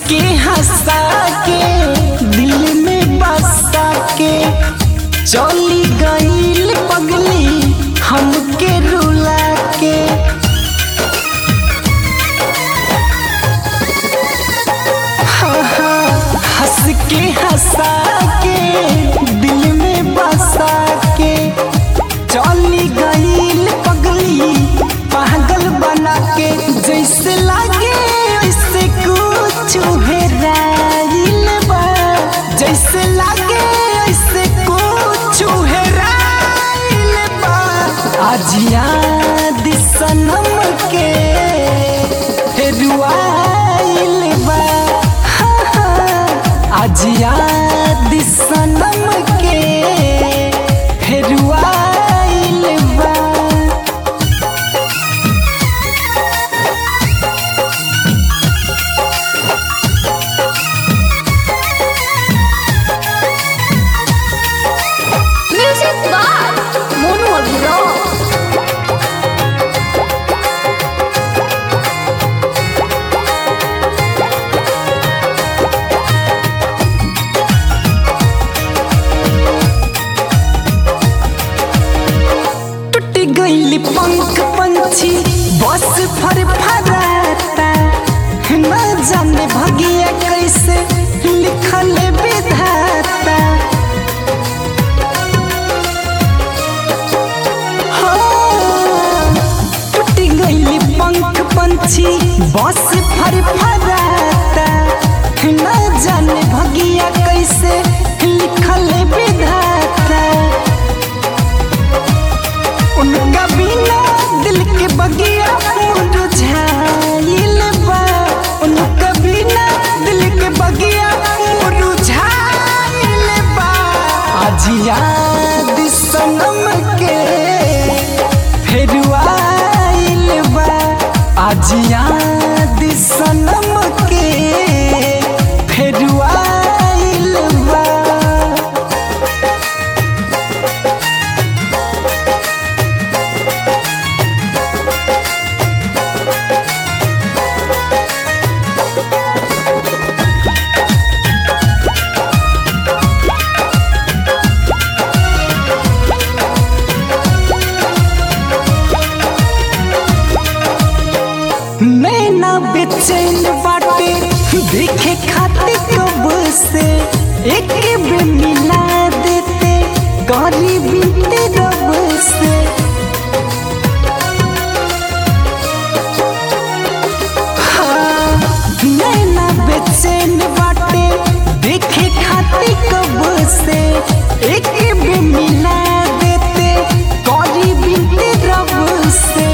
के हंसा के दिल में बसा के चली गईल पगली हमके रुला के हाँ, हाँ, हंस के हंसा के दिल में बसा के चली गईल पगली पागल बना के जैसे लागे वैसे कुछ हेराइल बा जैसे लागे वैसे कुछ हेराइल बा आज याद सनम के हेरुआइल बा हाँ, हाँ, आज याद सनम के हेरुआइल बा Music by Mono Abhirav. टूट गईली पंख पंछी बस फर फराता न जाने भगिया कैसे लिखल विधाता हाँ, टूट गईली पंख पंछी बस फर फराता न जाने भगिया कैसे लिखल विधाता उनका बिना दिल के बगिया मुरझाइल बा उनका बिना दिल के बगिया मुरझाइल बा आज याद सनम के फिर आइल बा आज याद सनम के फिर आइल बा नैना बेचैन बाटे देखे खातिर कब से एक बे मिला देते गरी बीते रब से हाँ, नैना बेचैन बाटे देखे खातिर कब से एक बे मिला देते गरी बीते रब से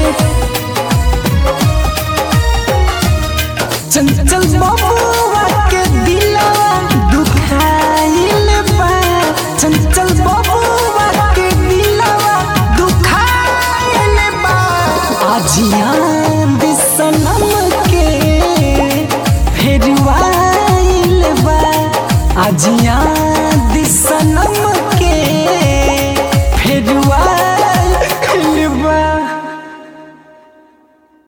चंचल बबुआ के दिलवा दुखाइल बा चंचल बबुआ के दिलवा दुखाइल बा आज याद सनम के फिर आइल बा आज याद